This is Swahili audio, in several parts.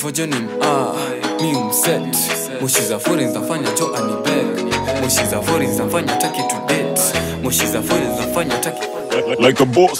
fojonim ah, mi umset moshi za fori zinafanya jo anibeg moshi za fori zinafanya taki to date moshi za fori zinafanya taki like a boss.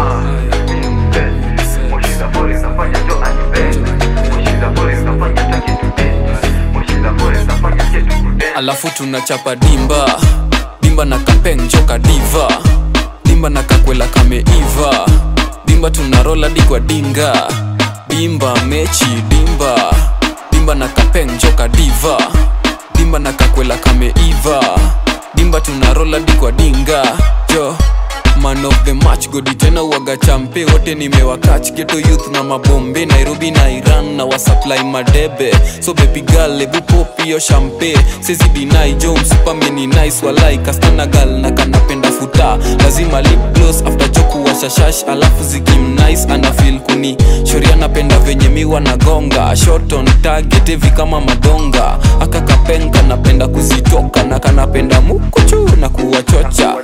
alafu tunachapa dimba dimba na kapeng joka diva dimba na kakwela kameiva dimba tunarola dikwa dinga dimba mechi dimba dimba na kapeng joka diva dimba na kakwela kameiva dimba tunarola dikwa dinga jo man of the match godi tena uwaga champe wote nimewakach geto youth na mabombe nairobi na iran na wasupply madebe so baby girl ebu pop hiyo champe sezi dinai jo msupameni nice walai kastana gal na kanapenda futa lazima lip gloss after joku washashash alafu zikim nice ana feel kuni shoria napenda venye miwa na gonga shot on target hivi kama madonga akakapenga napenda kuzitoka na kanapenda mukuchu na kuwachocha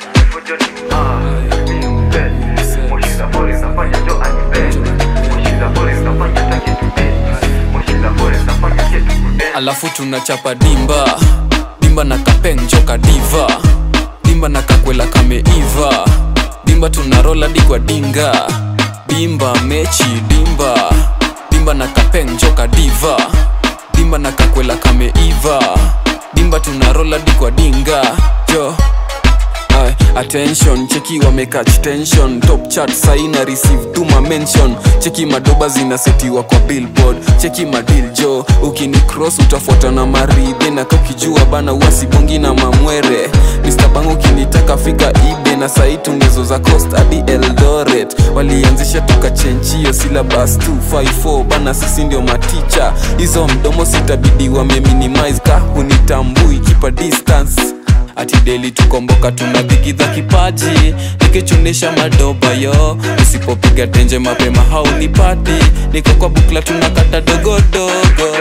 alafu tunachapa dimba dimba na kapeng joka diva dimba na kakwela kameiva dimba tunarola dikwa dinga dimba mechi dimba dimba na kapeng joka diva dimba na kakwela kameiva dimba tunarola dikwa dinga jo Aye, attention cheki wamekach tension top chart saina receive tuma mention cheki madoba zinasetiwa kwa billboard cheki madil jo ukini cross utafuata na maridhe na kakijua bana uasibongi na mamwere Mr. bang ukinitaka fika ibe na sai tungezo za coast hadi eldoret walianzisha tukachenjio syllabus 254 bana sisi ndio maticha hizo mdomo sitabidi wameminimize ka hunitambui kipa distance ati deli tukomboka tunadhigidha kipaji nikichunisha madoba yo usipopiga tenje mapema haunipati niko kwa bukla tunakata dogodogo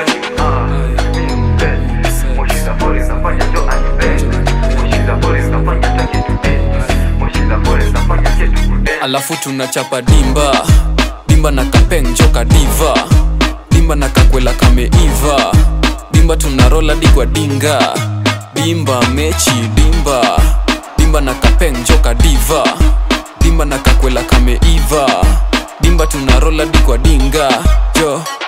alafu tunachapa dimba dimba na kapeng joka diva dimba na kakwela kameiva dimba tunarola dikwa dinga dimba mechi dimba dimba na kapeng joka diva dimba na kakwela kameiva dimba tunarola dikwa dinga jo